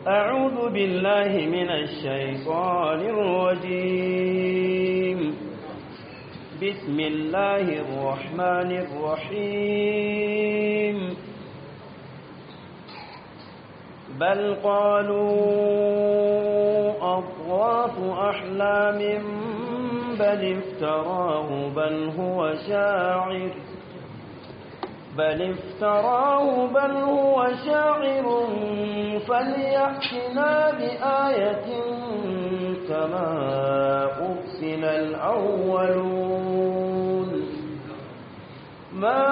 أعوذ بالله من الشيطان الرجيم بسم الله الرحمن الرحيم بل قالوا أضغاث أحلام بل افتراه بل هو شاعر بل افتراه بل هو شاعر فليأتنا بآية كما أرسل الأولون ما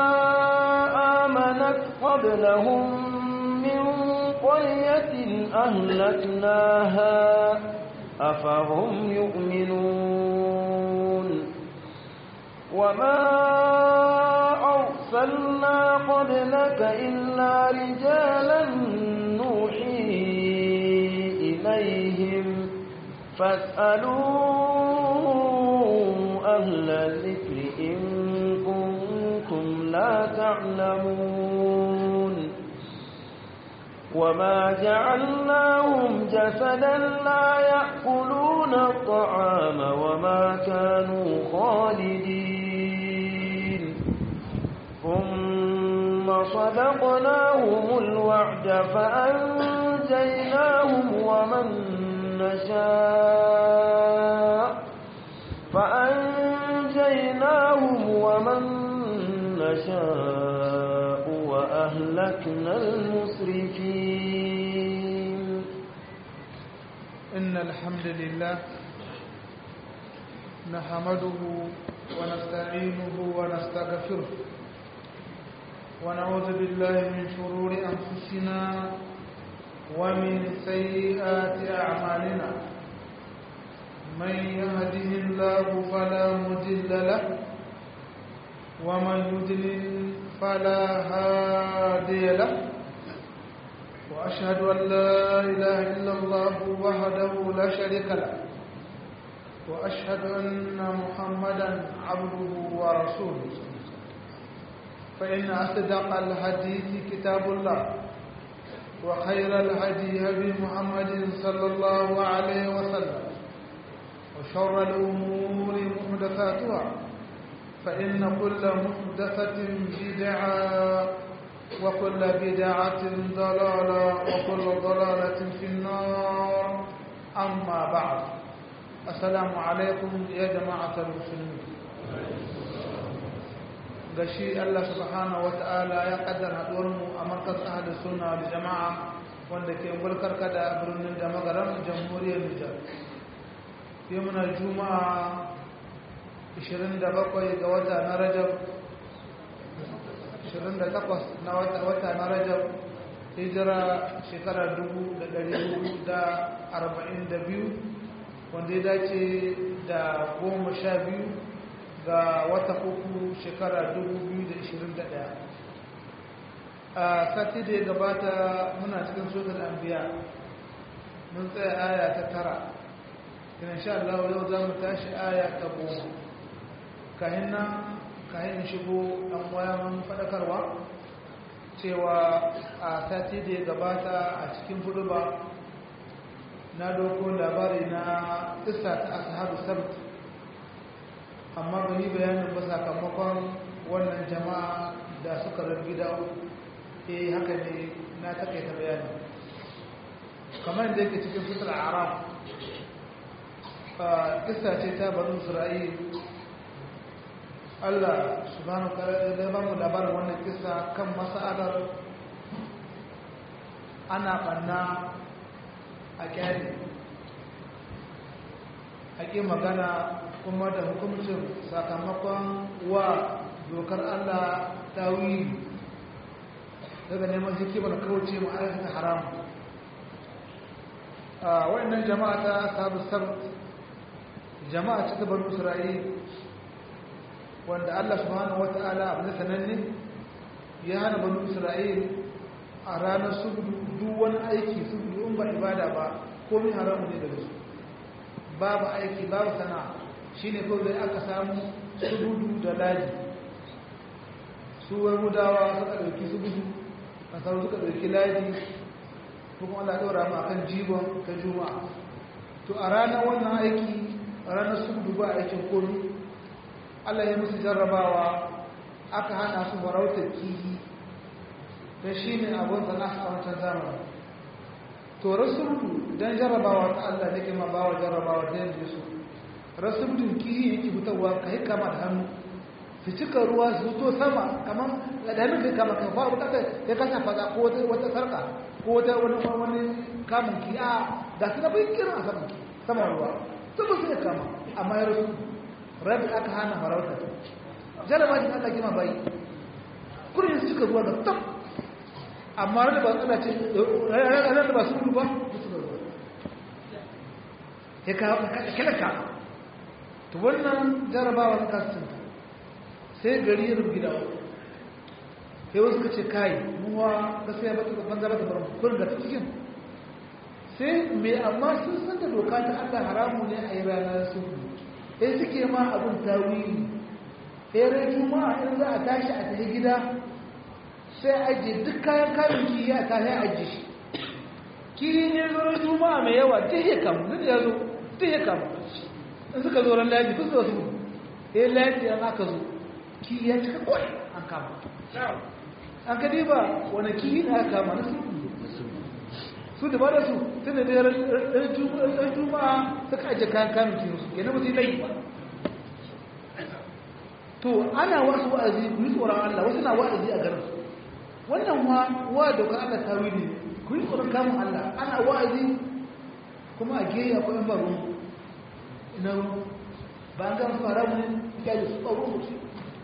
آمنت قبلهم من قرية أهلكناها أفهم يؤمنون وما أرسلنا قبلك إلا رجالا نوحي إليهم فاسألوا أهل الذكر إن كنتم لا تعلمون وما جعلناهم جسدا لا يأكلون الطعام وما كانوا خالدين ثم صدقناهم الوعد فأنجيناهم ومن نشاء فأنجيناهم ومن نشاء وأهلكنا المسرفين إن الحمد لله نحمده ونستعينه ونستغفره ونعوذ بالله من شرور أنفسنا ومن سيئات أعمالنا من يهده الله فلا مضل له ومن يضلل فلا هادي له وأشهد أن لا إله إلا الله وحده لا شريك له وأشهد أن محمدا عبده ورسوله فإن أصدق الحديث كتاب الله وخير الهدي هدي محمد صلى الله عليه وسلم وشر الأمور محدثاتها فإن كل محدثة بدعة وكل بدعة ضلالة وكل ضلالة في النار أما بعد السلام عليكم يا جماعة المسلمين gashi Allah subhanahu wata'ala ya kaddar haɗuwarmu a markas ahadu suna da jama'a wanda ke bulkar kada birnin da magaran jamhuriyar Nijar. Yau muna juma'a 27 ga wata na Rajab 28 na wata na Rajab hijira shekara 1442 wanda ya dace da goma sha biyu ga wata uku shekara 2021 a sati da ya gabata muna cikin sotar ambiya mun tsaye aya ta tara ina sha Allah yau za mu tashi aya ta goma kahin nan kayan shigo ɗan waya mun faɗakarwa cewa a sati da ya gabata a cikin ba na doko labari na isa ta ashabu sabt amma ba yi bayanin ba sakamakon wannan jama'a da suka rabi da eh haka ne na takaita bayani kamar da yake cikin fitar arab kissa ce ta banu isra'il Allah subhanahu wa ta'ala ya ba mu labarin wannan kissa kan mas'alar ana banna a kyari ake magana kuma da hukumcin sakamakon wa dokar Allah ta wuyi daga neman hikimar kauce mu aikata haram a wannan jama'a ta sabu sabt jama'a cikin banu isra'il wanda Allah subhanahu wata'ala abu da sananne ya hana banu isra'il a ranar subudu duk wani aiki subudu in ba ibada ba komai haramu ne daga su babu aiki babu sana'a shine kawai dai aka samu subudu da laji su yahudawa suka ɗauki subudu nasaru suka ɗauki laji kuma Allah ɗora mu akan jibon ta juma'a to a ranar wannan aiki a ranar sudu ba aikin komi Allah ya musu jarrabawa aka hana su farautar kihi don shi ne abin sana a wancan zamani to rasuludu don jarrabawa ta Allah ne ke ma bawa jarrabawa da yanzu su rasuludun kihi yake fitarwa ka yi kama da hannu su cika ruwa su to sama kamar da hannun kai kama kan faru kasa ya kasa faga ko wata sarka ko wata wani wani kamun ki a da su na bai kiran a saman saman ruwa su ba su ya kama amma ya rasu rabi aka hana farauta jaraba shi Allah kima bai kurin su cika ruwa da tam amma rabi ba tsala ce ranar da ba su ruwa su da ruwa ya kawo kilaka to wannan jarabawa na kasinta sai gari ya rubu gida sai wasu ka ce kayi muwa gaskiya ba ta banza ba ta bar kurin da cikin sai mai amma sun san da doka ta Allah haramu ne a yi ranar su sai suke ma abin tawili sai rai juma'a in za a tashi a tafi gida sai ajiye duk kayan kayan ki ya ta sai ajiye shi kiri ne zo juma'a mai yawa duk ya kamu duk ya zo duk ya kamu in suka zo ran laji duk zo su sai laji an aka zo ki ya cika kwai an kama an ka diba wani ki da aka kama na su su da ba da su tun da ɗan juma'a suka ajiye kayan kamun kiyo su yana mutu yi ba to ana wasu wa'azi ku yi tsoron Allah wasu na wa'azi a garin wannan wa wa da ka Allah ta wili ku yi tsoron kamun Allah ana wa'azi kuma a geya ko yan baro ina ba an gama su haramu ne ya yi su tsaro musu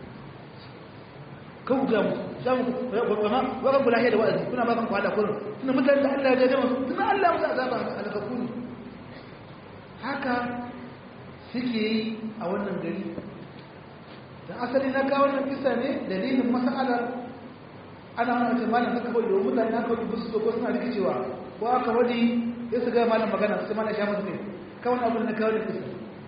kan ga mu samu kuma wakan kula da wa'azi kuna ba kan kwada kullum tuna mutane da Allah ya jaje musu tuna Allah musu azaba alakaku ne haka suke yi a wannan gari da asali na kawo wannan kisa ne dalilin mas'alar ana wani ce malam haka kawai yau mutane na kawai bisu so ko suna rikicewa ko aka wadi ya su ga malam magana sai malam sha musu ne kawai abin na kawo da kisa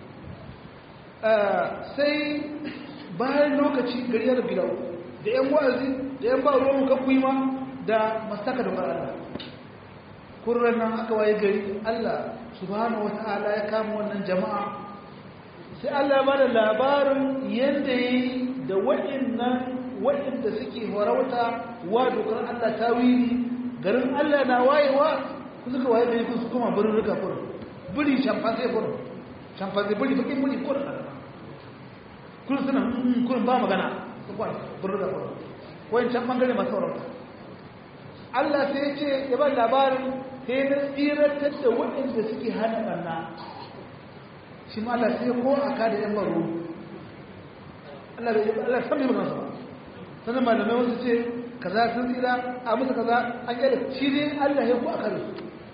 sai bayan lokaci gari ya rabu da da yan wa'azi da yan ba ruwan kakwai ma da mastaka da Allah kurran nan aka waye gari Allah subhanahu wata'ala ya kama wannan jama'a sai Allah ya bada labarin yadda yi da waɗannan waɗanda suke farauta wa dokar Allah tawili garin Allah na wayewa ku suka waye gari ku su kuma birin rika kurin biri shamfanzai kurin shamfanzai biri bakin biri kurin kurin suna kurin ba magana su kwan birin rika kurin wancan bangare masu farauta Allah sai ce ya ba labarin sai na tsiratar da waɗanda suke hana ɓanna shi ma Allah sai ko a kada yan baro Allah bai Allah san mai magana ba sannan malamai wasu ce kaza sun tsira a musu kaza an yi shi ne Allah ya ko a kada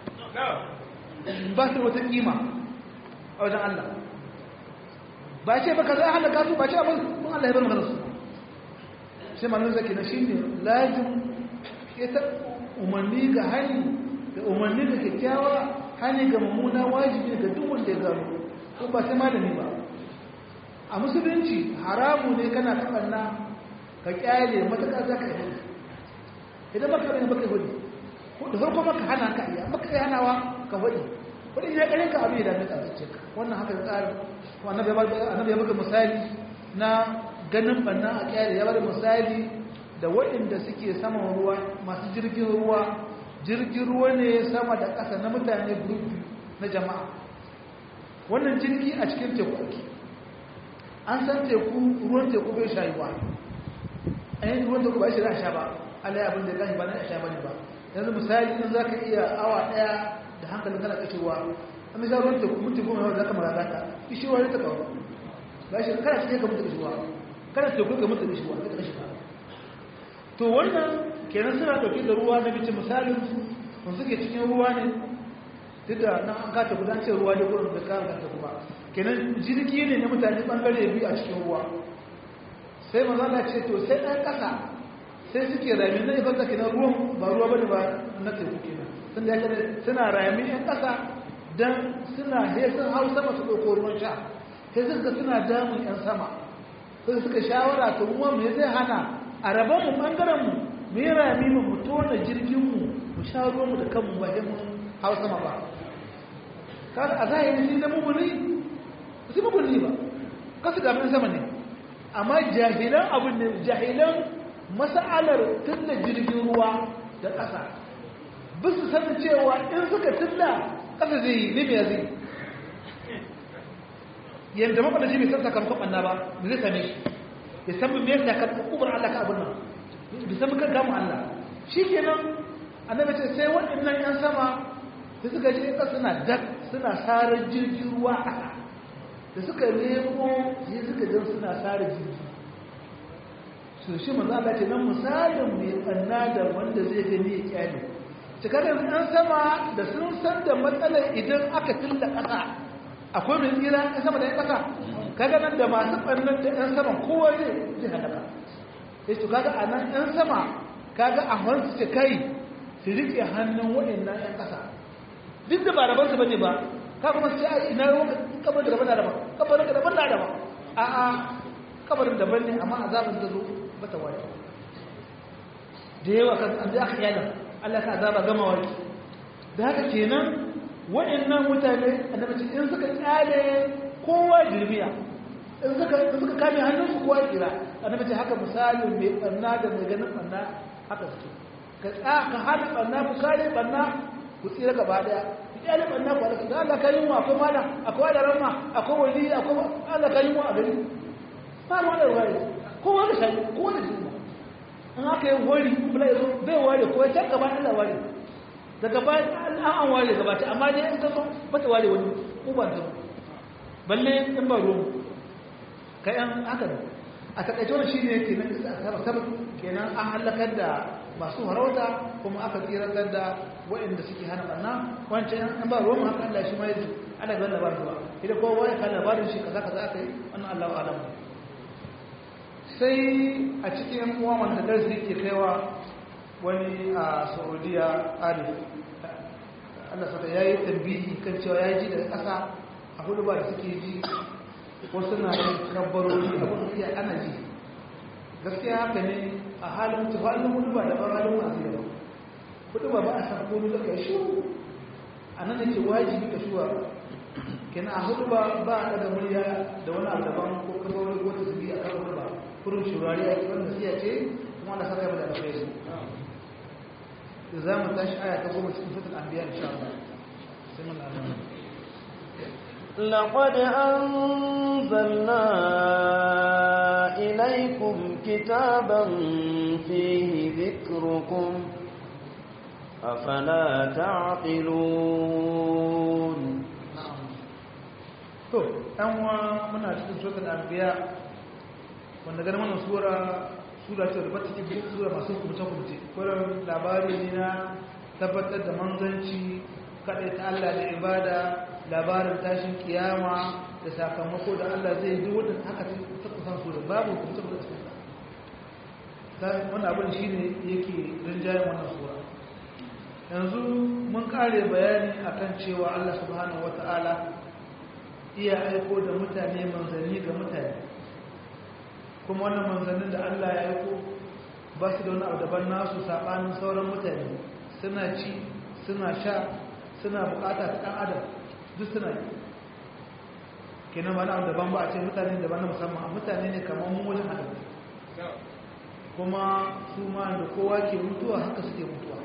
ba su wata kima a wajen Allah ba ce ba kaza hana kasu ba ce abin mun Allah ya bar magana su sai malamai zaki na shi ne lajin ita umarni ga hani da umarni da kyakkyawa hani ga mummuna wajibi ga duk wanda ya gano ko ba sai malami ba a musulunci haramu ne kana kabanna ka kyale matakar za ka yi idan baka bane baka hudu ko da farko maka hana ka iya maka iya hanawa ka hudu wani ya kare ka abin da dame ka zuce ka wannan haka tsari ko annabi ya annabi ya baka misali na ganin banna a kyale ya bada misali da waɗanda suke saman ruwa masu jirgin ruwa jirgin ruwa ne sama da ƙasa na mutane gurupi na jama'a wannan jirgi a cikin teku ake an san teku ruwan teku bai shayuwa a yin ruwan teku ba shi da sha ba allah ya abin da ya gashi ba na sha ba ne ba yanzu misali in za ka iya awa ɗaya da hankalin kana kashewa an misali ruwan teku mutu goma yau za ka mara gata ishewa ne ta kawo ba shi kana cikin ka mutu kashewa kana teku ka mutu kashewa ka kashe ba to wannan kenan suna dauke da ruwa na bice misalin su kun suke cikin ruwa ne duk da nan an kata gudan ce ruwa da gurin da kan kanta kuma kenan jirgi ne na mutane bangare biyu a cikin ruwa sai manzala ce to sai ɗan ƙasa sai suke rami na ifanta kenan ruwan ba ruwa bane ba na teku kenan sun da yake suna rami ɗan ƙasa dan suna he sun hau sama su ɗauko ruwan sha sai suka suna damun ƴan sama sai suka shawara to ruwan me zai hana a rabonmu ɓangarenmu mu yi rami mu tona jirginmu mu sha ruwanmu da kanmu ba sai mun hau sama ba kaga a zahiri shi da muguni su muguni ba kasu gamin sama ne amma jahilan abin ne jahilan mas'alar tunda jirgin ruwa da ƙasa bisu sanin cewa in suka tilla ƙasa zai yi ne mai zai yadda makwadaci bai san sakamakon ɓanna ba da zai same shi ya san me yasa ka kubar Allah ka abin nan bai san kan gamu Allah shi kenan annabi ce sai waɗannan ƴan sama da suka je ƙasa suna dak suna sarar jirgin ruwa a ƙasa da suka nemo sai suka jan suna sarar jirgi su shi manzo Allah ce nan misalin mai ɓanna da wanda zai gani ya kyale cikakken ɗan sama da sun san da matsalar idan aka tilla ƙasa akwai mai tsira ɗan sama da ya ƙasa kaga nan da masu ɓannan da ɗan sama kowa zai zai halaka ya ce kaga a nan ɗan sama kaga a hansu ce kai su riƙe hannun waɗannan ɗan ƙasa duk da ba rabansu ba ne ba ka kuma su ce ai ina ruwan kabar da daban da daban kabarin da daban da daban a a kabarin daban ne amma azabin ta zo ba ta wani da yawa kan an zai aka yana Allah ka azaba gama wani da haka kenan waɗannan mutane annabi ce in suka kyale kowa jirmiya in suka in suka kame hannunsu kowa kira annabi ce haka misalin mai banna da mai ganin banna haka suke ka tsa ka hana banna ku kare banna ku tsira gaba daya ku kyale banna ku halaka da Allah ka yi mu akwai mana akwai da rama akwai wali akwai Allah ka yi mu a gari ba mu da wari kowa da shi kowa da shi in aka yi wari bula yazo bai ware ko ya can gaba Allah ware daga bayan an an ware gabata amma dai in ka zo bata ware wani uban ta balle in ba ruwan kayan haka ne a takaice wani shi ne yake nan isa a sabab kenan an halakar da masu harauta kuma aka tsiratar da waɗanda suke hana ɓanna wancan an ba ruwan haka Allah shi ma yanzu ana ga labarin ba idan kowa ya kan labarin shi kaza kaza aka yi wannan Allah alam sai a cikin uwa wanda darsi ke kaiwa wani a saudiya arif allah saka ya yi tambihi kan cewa ya ji daga ƙasa a hudu ba da suke ji wasu na yin kabbarori abin da iya ana ji gaskiya haka ne a halin tufalin hudu ba da ban halin masu yaba hudu ba ba a san komi da kai shi a nan yake wajibi ka shuwa kenan a hudu ba ba a daga murya da wani abu daban ko kabbarori ko tasiri a kan hudu ba kurin shurari a kiran da siya ce kuma ana saka yaba da alkhairi za mu tashi aya ta goma cikin sutul anbiya insha Allah sai mun Allah لقد أنزلنا إليكم كتابا فيه ذكركم أفلا تعقلون to ɗan wa muna cikin sutul anbiya wanda ganin wannan sura sura ce da bata cikin sura masu kumce-kumce kullum labari ne na tabbatar da manzanci kaɗai ta Allah da ibada labarin tashin kiyama da sakamako da Allah zai yi wadda haka ta kusan sura babu kumce-kumce cikin ta wannan abin shi ne yake rinjayen wannan sura yanzu mun kare bayani akan cewa Allah subhanahu wata'ala iya aiko da mutane manzanni ga mutane kuma wannan manzannin da Allah ya aiko ba su da wani abu daban nasu saɓanin sauran mutane suna ci suna sha suna bukata ta ɗan adam duk suna yi kenan ba na abu daban ba a ce mutane daban na musamman a mutane ne kamar mu wajen adam kuma su ma da kowa ke mutuwa haka suke mutuwa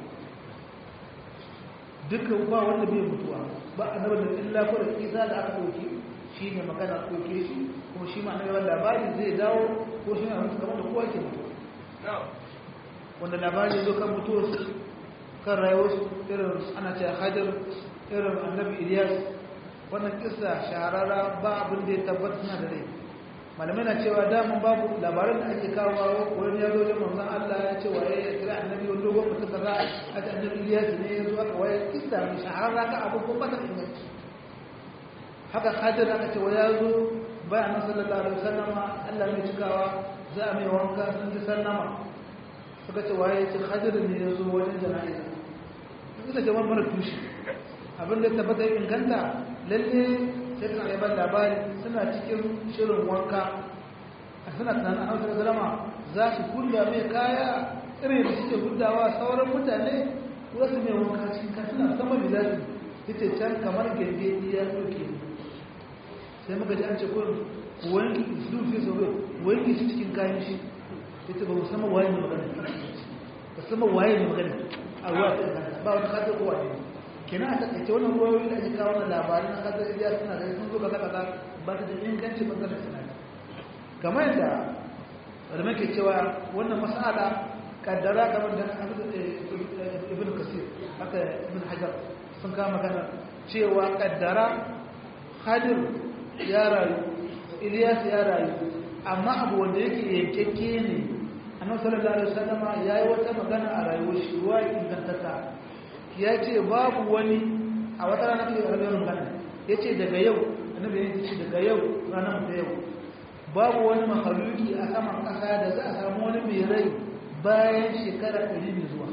dukkan ba wanda bai mutuwa ba a nabar da illa ko da isa da aka ɗauki shi ne magana ɗauke shi kuma shi ma na labari zai dawo ko shi ne mutu kamar da kowa ke mutu wanda labari zo kan mutuwarsu kan rayuwarsu irin ana ce hajar irin annabi iliyas wannan kisa shahararra ba abin da ya tabbata suna da rai malamai na cewa daman babu labaran da ake kawo wani ya zo da manzon Allah ya ce waye ya kira annabi wani dogon mutum kaza a ce annabi iliyas ne ya zo aka waye kisa mai shahararra ka abu ko ba ta inganci haka hajar aka ce wa ya zo bayan sallallahu alaihi wasallama Allah mai cikawa za a mai wanka sun ji sallama suka ce waye ce hajar ne ya zo wajen jana'iza suka ce wani mara tushe abin da tabbata inganta lalle sai suna yaban labari suna cikin shirin wanka a suna tunanin an wasu zalama za su kulla mai kaya irin da suke gudawa sauran mutane wasu mai wanka cikin kan suna sama da zasu yace can kamar genge ya doke sai muka ji an ce kurin wanki su fi so wanki shi cikin kayan shi yace ba musamman waye ne magana musamman waye ne magana a ruwa ta kanta ba wani kasar kowa ne kenan a takaice wannan ruwayoyi da ake kawo na labarin na kasar indiya suna da sun zo kaza kaza ba ta da inganci bangaren sinadi kamar yadda da muke cewa wannan mas'ala kaddara kamar da ibn kasir haka ibn hajar sun kama magana cewa kaddara hadir ya rayu ilyas ya rayu amma abu wanda yake yankakke ne annabi sallallahu alaihi wasallama yayi wata magana a rayuwar shi ruwa ingantata ya ce babu wani a wata rana da rayuwar magana ya ce daga yau annabi ya ce daga yau ranar da yau babu wani mahaluki a saman ƙasa da za a samu wani mai rai bayan shekara ɗari mai zuwa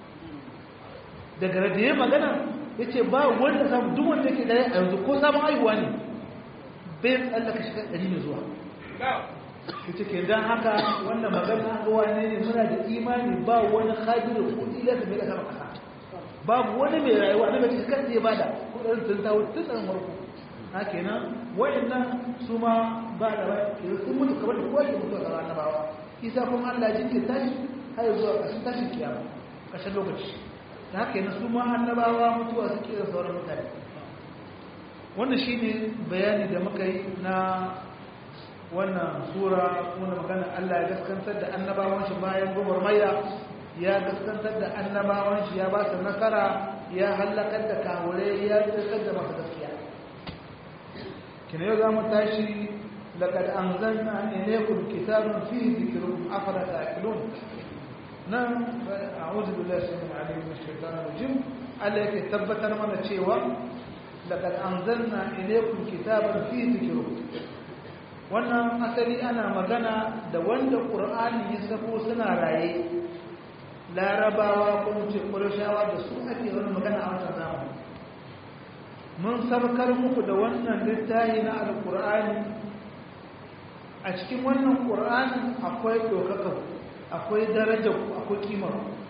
daga da ya magana ya ce ba wanda samu duk wanda ke ɗaya a yanzu ko samun haihuwa ne bai tsallaka shekara ɗari mai zuwa ya ce ke don haka wannan magana ga wane ne muna da imani ba wani hajjiru ko ila da mai da sama ƙasa babu wani mai rayuwa na mace kan zai bada kudarin sun tawo tun tsarin warko na kenan wayannan su ma ba da ba ke sun mutu kamar da kowa ke mutu a annabawa isa kuma Allah jikin tashi har zuwa ƙarshen tashin kiyama ƙarshen lokaci da haka yana su ma annabawa mutuwa suke da sauran mutane wannan shine bayani da muka yi na wannan sura wannan magana Allah ya gaskantar da annabawan shi bayan gwagwarmaya ya gaskantar da annabawan shi ya ba su nasara ya hallakar da kawure ya tsirkar da masu gaskiya kina yau za mu tashi لقد أنزلنا إليكم كتابا فيه ذكركم أفلا تأكلون نعم أعوذ بالله السميع العليم من الشيطان الرجيم عليك ثبتنا من الشيوى لقد أنزلنا إليكم كتابا فيه ذكركم wannan asali ana magana da wanda ƙur'ani ya sako suna raye larabawa ko ce ƙurashawa da su ake wani magana a wata zamani mun sabkar muku da wannan littafi na alƙur'ani a cikin wannan ƙur'anin akwai ɗaukaka akwai daraja akwai kimar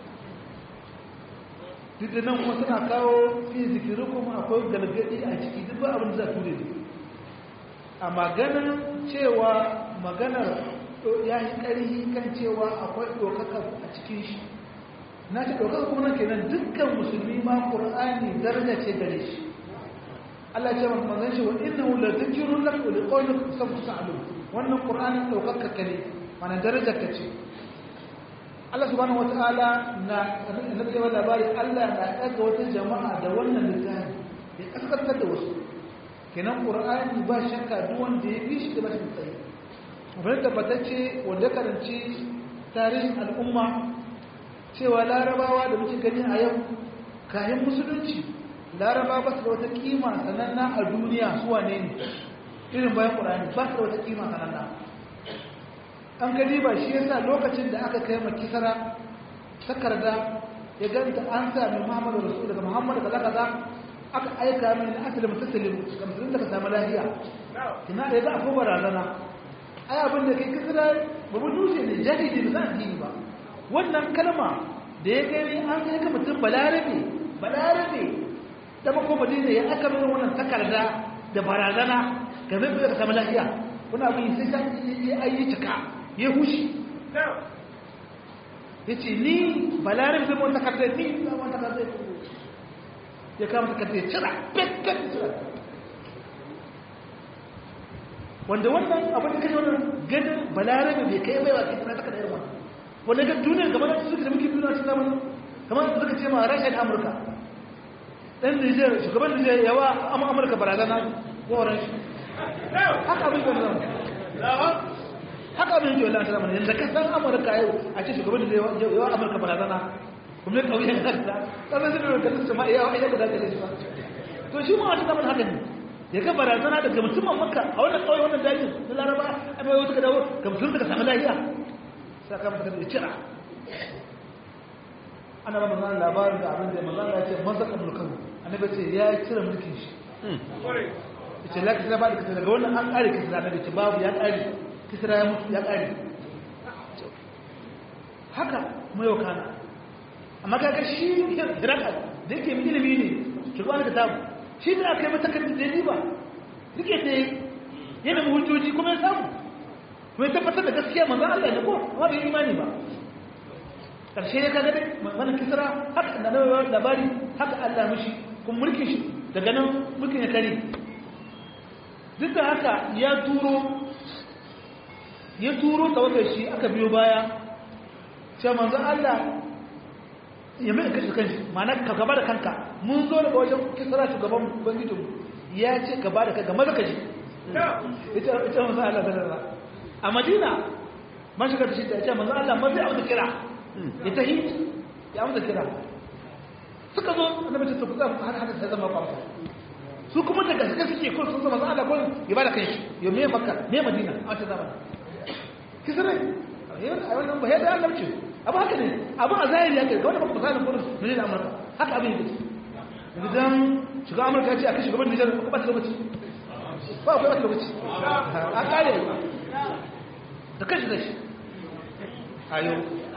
duk da nan kuma suna kawo fi zikirukun akwai galgadi a ciki duk ba abin da za ture ne a maganar cewa maganar ya yi ƙarfi kan cewa akwai ɗaukaka a cikin shi na ce ɗaukaka kuma nan kenan dukkan musulmi ma ƙur'ani daraja ce gare shi Allah ce maka manzon shi wa innahu la dhikrun lak wa liqawlik sabtu sa'lun wannan qur'anin daukaka ka ne mana darajar ka ce Allah subhanahu wataala na nabi wa labari Allah na daga wata jama'a da wannan littafi ya kaskantar da wasu kenan qur'ani ba shakka duk wanda ya bi shi da bashi tsayi abin tabbatacce wanda karanci tarihin al'umma cewa larabawa da muke gani a yau kayan musulunci laraba ba su da wata kima sananna a duniya su wane ne irin bayan ƙurani ba su da wata kima sananna an gani ba shi yasa lokacin da aka kai makisara takarda ya ganta an sami muhammadu rasu daga muhammadu kaza kaza aka aika min na asali mutasalin ga musulun da ka samu lafiya ina da ya ga akwai barazana ai abin da kai kisira babu dutse ne jahili ba za a dini ba wannan kalma da ya gani an sai ka mutum balarabe balarabe da mako madina ya aka nuna wannan takarda da barazana game da ka samu lafiya wani abin sai ta yi ayi cika ya hushi ya ce ni balarin zai wani takardar ni zai wani takardar ya kama takardar ya cira pekkan cira wanda wannan abin da kashe wannan ganin balarin bai kai baiwa kai tana takardar irin wannan wanda ga duniya gaba da suka da muke duniya su zamanin kamar suka ce ma rashin amurka ɗan Nijar shugaban Nijar yawa amma Amurka barazana yawan shi haka abin da zama haka abin yake wallahi zama yanzu ka san Amurka yau a ce shugaban Nijar yawa Amurka barazana kuma ya kauye kanta kamar su da kasu ma yawa ya guda da shi ba to shi ma wata zaman haka ne ya ga barazana daga mutumin Makka a wannan kauye wannan dajin na Laraba a bai wata dawo ga mutum daga samu lafiya sakamakon da cira ana ba manzan labarin da abin da manzan ya ce mazaka mulkan annabi ce ya cire mulkin shi ya ce laki ba da kisa daga wannan an kare kisa annabi ce babu ya kare kisa ya mutu ya kare haka kuma yau kana amma kaga shi hiraka da yake ilimi ne shugaban da tabu shi ne aka yi matakar da ni ba rike ta yana mu hujjoji kuma ya samu kuma ya tabbatar da gaskiya manzan Allah ne ko amma bai imani ba karshe ya kaga dai wannan kisra haka da nawa labari haka Allah mishi kuma mulkin shi daga nan mulkin ya kare duk da haka ya turo ya turo tawagar shi aka biyo baya sai manzan Allah ya mai kashi kanshi ma'ana ka gaba da kanka mun zo daga wajen kisra shugaban ubangijinmu ya ce gaba da kanka maza ka ji ita ita manzan Allah sallallahu a Madina man shiga da shi ta ce manzan Allah maza ya kira ya tahi ya amsa kira suka zo annabi ta kuza har haka sai zama kwamfa su kuma daga gaske suke kun sun zama Allah kun ya bada kai shi ya me makka me madina a wata zamani kisa ne a wannan ba yadda Allah ce abu haka ne abu a zahiri haka ga wanda ba misalin kun ne da Amurka haka abin yake idan shiga Amurka ya ce a kashi gaban Nijar ko ba ta lokaci ba ba ta lokaci a kare da kashi da shi ayo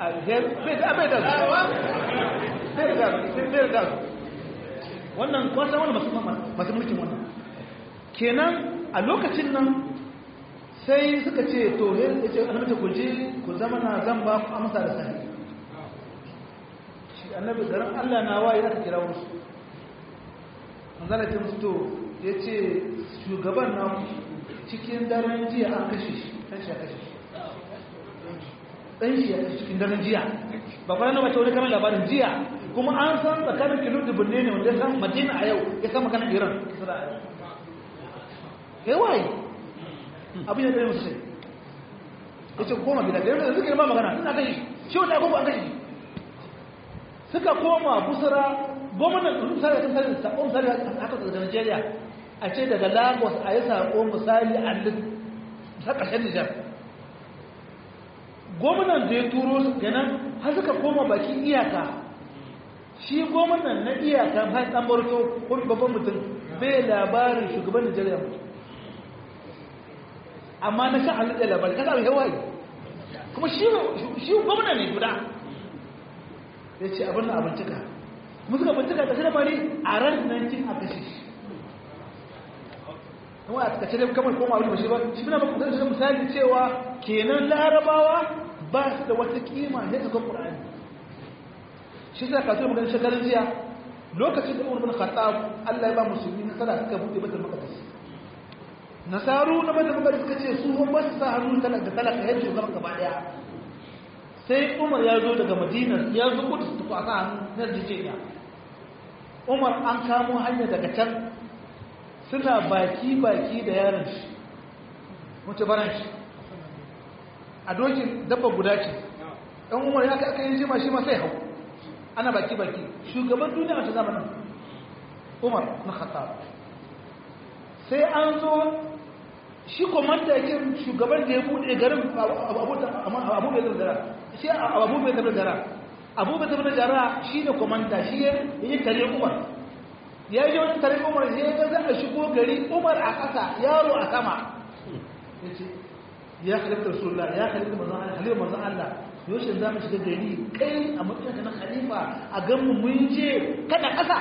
wannan kwasa wani masu mulkin wannan kenan a lokacin nan sai suka ce to ya ce annabi ku je ku zama na zan ba ku amsa da sahi shi annabi garin Allah na waye aka kira wasu manzala ce musu to ya ce shugaban na cikin daren jiya an kashe shi kan shi a kashe shi ɗan shi a cikin daren jiya ba kwanan na mace wani kamar labarin jiya kuma an san tsakanin kilo da birni ne wanda ya san madina a yau ya san maganar iran ya waye abin ya ɗaya musu sai ya ce koma gida da yanzu suka yi ma magana suna kai shi wanda abubuwa an kai suka koma busara gwamnan misali sun sani saƙon misali haka da nigeria a ce daga lagos a yi saƙon misali a ta ƙarshen nijar gwamnan da ya turo su kenan har suka koma bakin iyaka shi gwamnan na iyaka har dan barto ko babban mutum bai labarin shugaban Najeriya mutum amma na sha halin da labari kaza bai hawaye kuma shi shi gwamnan ne guda ya ce abin na abincika kuma suka bincika da shi bari a ran nan cin a kashe shi kuma a kace dai kamar koma wani bashi ba shi bina ba da misali cewa kenan larabawa ba su da wata kima ne ga Qur'ani shi sai ka tsaya maganar shekarun jiya lokacin da Umar bin Khattab Allah ya ba musulmi nasara suka bude Baitul Maqdis nasaru na Baitul Maqdis suka ce su ba su sa hannu talaka da talaka yadda shugaban gaba daya sai Umar ya zo daga Madina ya zo Kudus ta kwasa hannu na Jijjiya Umar an kamo hanya daga can suna baki-baki da yaron shi wace baran shi a dokin dabba guda ce ɗan umar ya aka yi jima shi ma sai hau ana baki-baki shugaban duniya a ta zamanin umar na khattab sai an zo shi komanda yake shugaban da ya buɗe garin abu bai zara shi abu bai zara abu bai zara shi ne komanda shi ya yi tare umar ya yi wani tare umar ya ga za a shigo gari umar a ƙasa yaro a sama ya ce ya halittar sulla ya halittar mazan Allah halittar mazan Allah yaushe za mu shiga gari kai a matsayin na khalifa a gan mu mun je kada ƙasa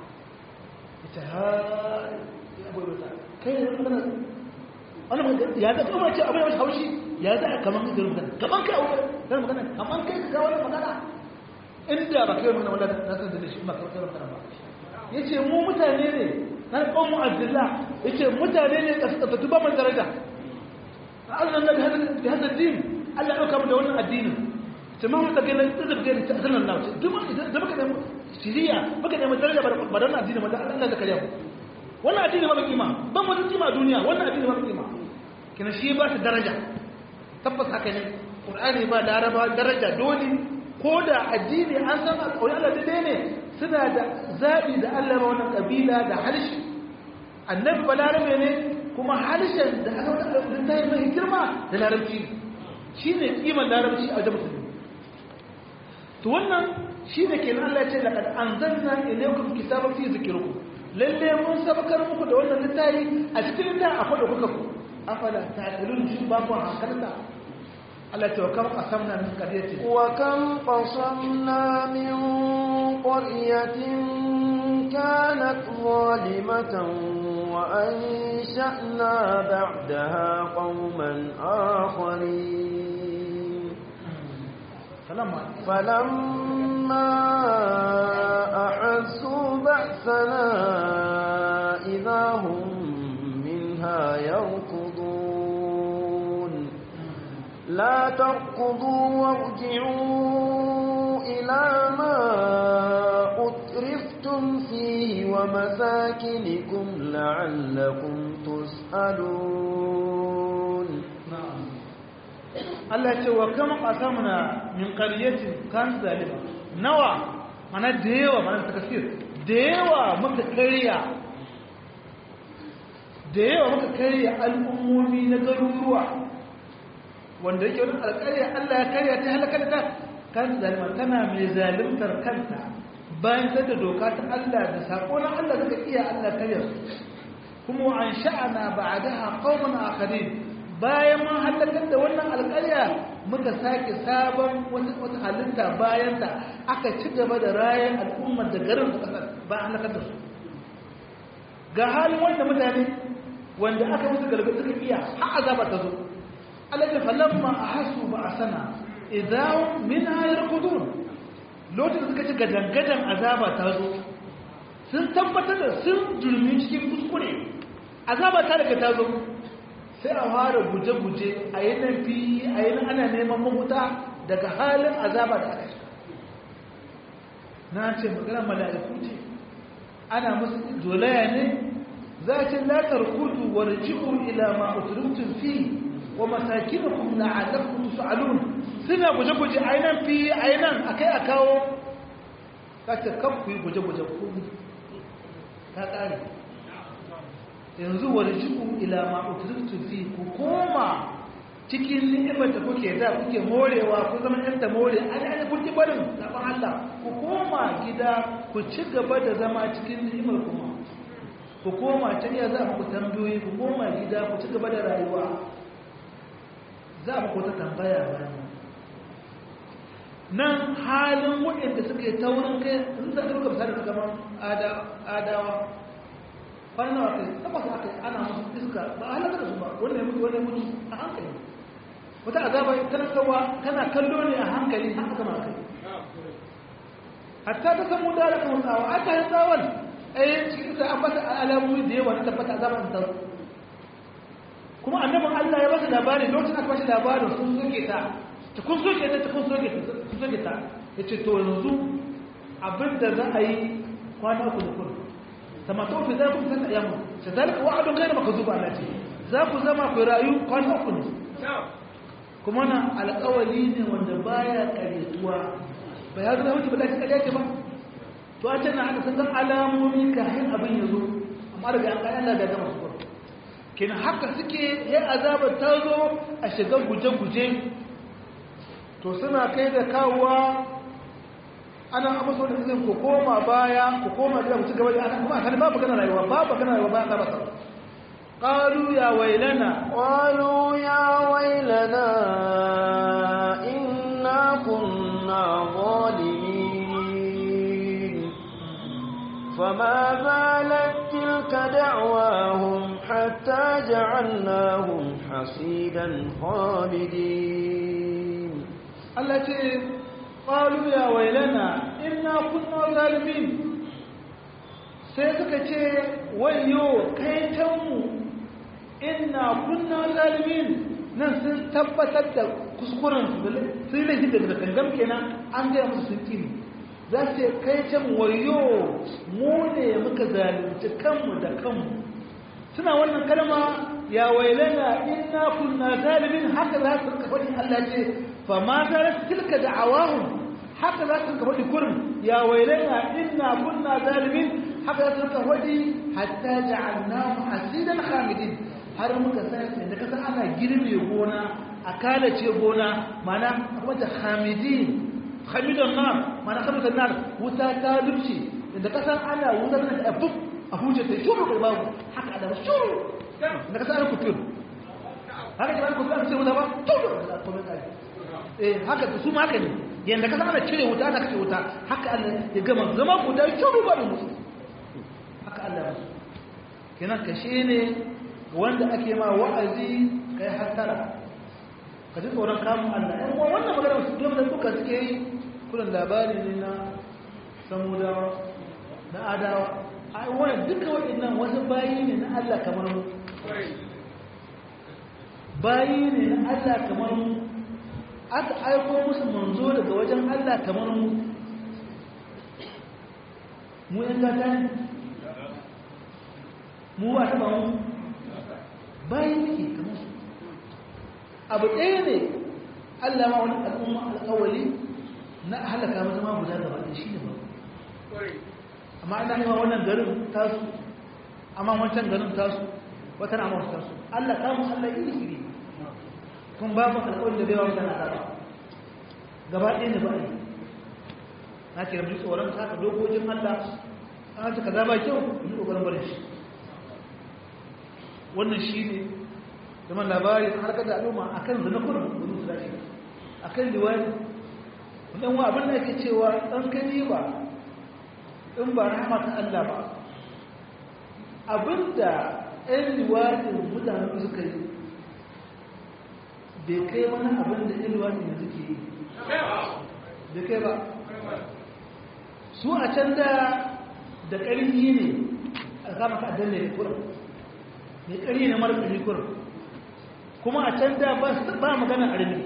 ya ce ha ya bai wata kai ne wani wani ya ga kuma ce abin da haushi ya za a kaman kai magana kaman kai a wani magana kaman kai ka kawo magana inda ba kai magana wala na san da shi ba kai magana ba ya ce mu mutane ne na ƙonmu abdullah ya ce mutane ne ƙasƙasatu ba man daraja a allah na da hada din allah ɗauka mu da wannan addinin ta ma wata gina da gani ta asalin na wuce duk da baka da shiriya baka da daraja ba da wannan addinin wanda allah da kariya wannan addini ba kima ban wata kima a duniya wannan addini ba kima kina shi ba ta daraja tabbas haka ne qur'ani ba laraba daraja dole ko da addini an san alƙawari allah da ne suna da zaɓi da Allah ba wannan ƙabila da harshe annabi ba larabe ne kuma harshen da aka wata ta yi mai girma da larabci shi ne ƙiman larabci a wajen musulmi to wannan shi ne ke Allah ce da an zanna ilaikum kitaban fi zikirku lalle mun sabakar muku da wannan littafi a cikin littafi akwai da kuka ku afala ta'qilun shi ba ku hankalta Allah ce wa kam qasamna min qaryati wa kam qasamna min قرية كانت ظالمة وأنشأنا بعدها قوما آخرين فلما فلما أحسوا بأسنا إذا هم منها يركضون لا تركضوا وارجعوا إلى ما أترفتم فيه ومساكنكم لعلكم تسألون na'am Allah ce wa kama qasamna min qaryatin kan zalima nawa mana da yawa mana takasir da yawa muka karya da yawa muka karya al'ummomi na garuruwa wanda yake wani alƙarya Allah ya karya ta halakar ta kan zalima tana mai zalimtar kanta bayan ta da doka ta Allah da sako na Allah suka iya Allah karya su kuma wa an sha'ana ba'daha qauman akharin bayan mun halakar da wannan alƙarya muka sake sabon wata halitta bayan ta aka ci gaba da rayan al'ummar da garin su kasar ba an halakar da su ga halin wanda mutane wanda aka musu gargaɗi suka iya har azaba ta zo alaƙa falamma a hasu ba a sana idan min hayar kudun lokacin suka ci gadangadan azaba ta zo sun tabbatar da sun jirmi cikin kuskure azaba ta daga ta zo sai a fara guje-guje a yi nan fi a yi nan ana neman mahuta daga halin azaba da aka shiga na ce magana mala'iku ce ana musu dolaya ne za a ce latar kudu wa raji'u ila ma uturutun fi wa masakinukum la'allakum tus'alun suna guje-guje a yi nan fi a yi nan a kai a kawo kace kan ku yi guje-guje ku ta ƙare yanzu warji'u ila ma utriftu fi ku koma cikin ni'imar da kuke da kuke morewa ku zama ɗan da more an an kun ki barin zaban Allah ku koma gida ku ci gaba da zama cikin ni'imar kuma ku koma can ya za ku tambayoyi ku koma gida ku ci gaba da rayuwa za mu ku ta tambaya bayan nan halin waɗanda suke taurin kai sun zaka duka misali kamar adawa kwanan nawa kai tabbas aka yi ana musu iska ba a halaka da su ba wannan mutu wannan mutu a hankali wata azaba talakawa kana kallo ne a hankali haka kama kai hatta ta samu da alaka tsawa aka yi tsawon ai cikin ta ambata alamomi da yawa na tabbata azaban ta kuma annabin Allah ya basa labari lokacin aka bashi labarin sun soke ta ta kun soke ta ta kun soke ta kun soke ta yace to yanzu abinda za a yi kwana uku da kullum tamato fi za ku san ayyamu sadalika wa'adun ghayr makzub ala ce za ku zama ku rayu kwana uku ne kuma na alƙawali ne wanda baya karetuwa ba ya zama mutu ba da kariya ce ba to a can na aka san alamomi kafin abin ya zo amma daga an kai Allah da gama su kin haka suke ya azabar ta zo a shiga guje-guje to suna kai da kawowa ana abu so da izin ku koma baya ku koma gida ku ci gaba da ana kuma kan babu kana rayuwa babu kana rayuwa ba ba qalu ya wailana qalu ya wailana inna kunna zalimin fama zalat tilka da'wahum hatta ja'alnahum hasidan khalidin Allah ce qalu ya wailana inna kunna zalimin sai suka ce wayo kai tanmu inna kunna zalimin nan sun tabbatar da kuskuren su sun laifi daga gangan kenan an gaya musu sun kini za su ce kai can wayo mu ne muka zalunci kanmu da kanmu suna wannan kalma ya wailana inna kunna zalimin haka za su kafa Allah ce fa ma zalat tilka da'awahum haka za su kafa kurin ya wailana inna kunna zalimin haka za su kafa hatta ja'alnahu hasidan khamidin har muka san da kasa ana girbe gona a kalace gona mana kuma da khamidin khamidan nar mana khamidan nar wuta ta dubce da kasa ana wuta da abub a huje ta shuru da babu haka da shuru da kasa ana kufur haka da kufur sai wuta ba shuru da kuma kai eh haka su ma haka ne yanda ka ana cire wuta ana kashe wuta haka Allah ya gama zama guda shiru ba da musu haka Allah ya musu kenan kashe ne wanda ake ma wa'azi kai hasara ka ji tsoron kamun Allah ɗan uwa wannan magana su biyan da duka suke yi kullum labari ne na samudawa na adawa a wani duka waɗannan wasu bayi ne na Allah kamar mu bayi ne na Allah kamar mu aka aiko musu manzo daga wajen Allah kamar mu mu yan gata ne mu ba taɓa mu bayi ne kamar su abu ɗaya ne Allah ma wani al'umma alƙawali na halaka mata ma guda gaba ɗaya shi ne ba amma Allah ne ma wannan garin tasu amma wancan garin tasu wata na masu tasu Allah kamun Allah iri iri kun babu alƙawali da baiwa mutane azaba gaba ɗaya ne ba ne na ke rabu tsoron saka dokokin Allah an ta kaza ba kyau yi ƙoƙarin barin shi wannan shi ne zaman labari an harkar da al'umma a kan zana kurin wani su dace a kan liwani wannan wa abin da yake cewa ɗan kani ba in ba rahama ta Allah ba abinda ɗan liwanin mutane suka yi bai kai wani abin da ɗan liwanin da suke yi bai kai ba su a can da da ƙarfi ne a kama ka danne da kurin mai ƙari ne mara ƙarfi kurin kuma a can da ba magana armi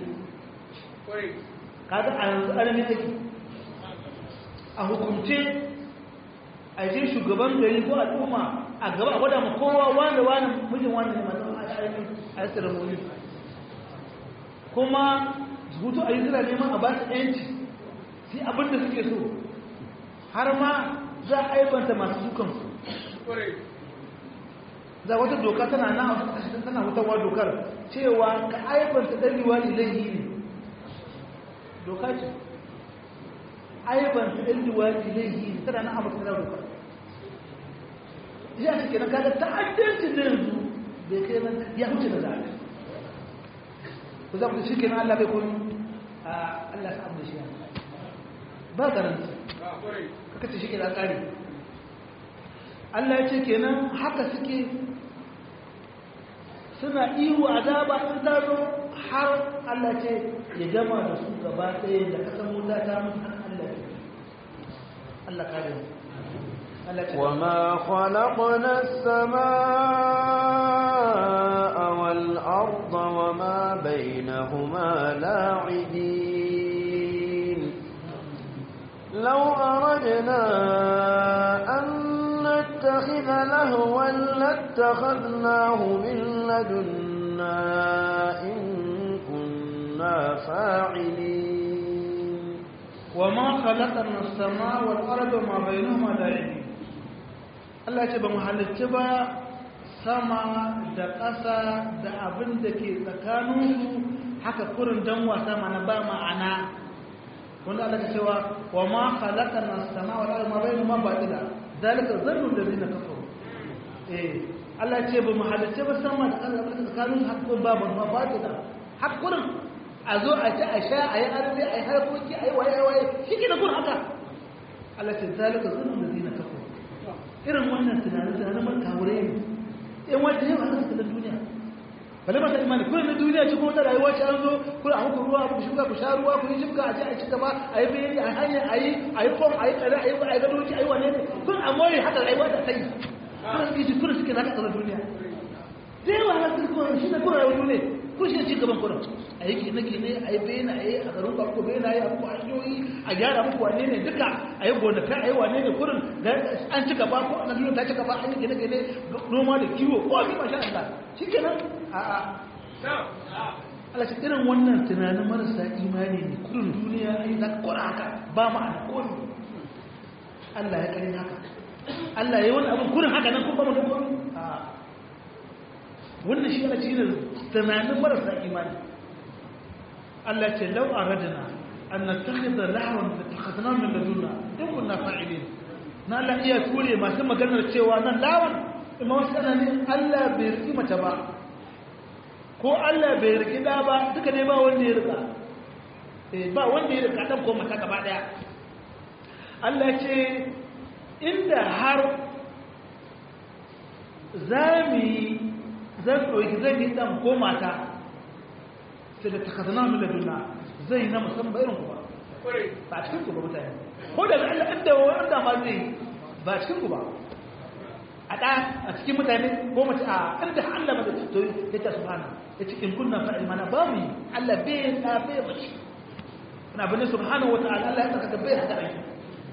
kaga a yanzu armi take a hukumce a je shugaban gari ko al'umma a gaba a gwada ma kowa wanda wani mijin wani ne masu armi a yi tsiramoni kuma hutu a yi suna neman a ba su yanci sai abin da suke so har ma za a aibanta masu dukansu za wata doka tana na tana hutawa dokar cewa ka aibanta ɗarewa ilahi ne doka ce aibanta ɗarewa ilahi ne tana na amurka na dokar ya ce kenan kaga ta'addancin da yanzu bai kai nan ya huce da zaɓe ku za ku shi kenan allah bai kun allah sa abu da shi ba garanti kaka ce shi kenan tsari Allah ya ce kenan haka suke suna ihu azaba in ta zo har Allah ce ya gama da su gaba ɗaya da kasan wuta ta mun har Allah ya Allah kare mu Allah ce وما خلقنا السماء والأرض وما بينهما لاعبين لو أردنا أن نتخذ لهوا لاتخذناه من لدنا إن كنا فاعلين وما خلقنا السماء والأرض وما بينهما لاعبين Allah ce ba mu halitta ba sama da ƙasa da abin da ke tsakaninsu haka kurin dan wasa mana ba ma'ana wanda Allah ka cewa wa ma khalaqana as-samaa wal arda ma bainahuma batila zalika zannu alladhina kafaru eh Allah ce ba mu halitta ba sama da ƙasa da tsakaninsu haka kurin babu ma batila haka kurin a zo a ci a sha a yi arzi a yi harkoki a yi waye waye shi ke da kurin haka Allah ce zalika zannu alladhina kafaru irin wannan tunanin tunanin man kawure ne in wanda yau aka suka duniya bale masa imani kullum na duniya ci kuma ta rayuwa ci an zo kullum a muku ruwa ku shuka ku sha ruwa ku yi shuka a ci a ci gaba a yi bayani a hanya a yi a yi fom a yi tsare a yi a yi gadoci a yi wane ne kun a more haka rayuwa ta sai kullum suke ji kullum suke zaka tsara duniya da yawa na suke kuma shi ne kullum rayuwa duniya kun shi ne ci gaban kullum a yi gine gine a yi bayani a yi a garin ku bayani a yi a muku hanyoyi a gyara muku wane ne duka a yi gonakai a yi wane ne kullum an ci gaba ko an duniya ta ci gaba an yi gine gine noma da kiwo ko a fi masha Allah shi kenan a'a Allah ce irin wannan tunanin marasa imani ne kudin duniya a yi zaka kora haka ba ma'ana kodi Allah ya kare haka Allah ya yi wani abin kudin haka nan kuma ba mu don kodi wannan shi ana cikin tunanin marasa imani Allah ce lau a radina an na takhidar lahawar da takhadana min laduna in kunna fa'ilin na Allah iya ture masu maganar cewa nan lawan imam wasu ne Allah bai riki mace ba ko Allah bai riki da ba duka ne ba wanda ya rika ba wanda ya da kaɗan ko mata gaba ɗaya Allah ce inda har za mu yi zan ɗauki zan yi ɗan ko mata sai da takazana mu da duna zai yi na musamman irin ku ba ba cikin ku ba mutane ko da Allah inda wanda ma zai ba cikin ku ba a ɗa a cikin mutane ko mace a inda Allah mada to ya ta subhana ya cikin kunna fa'il mana ba mu Allah bai da bai mace ina bane subhanahu wa ta'ala Allah ya saka bai hada aiki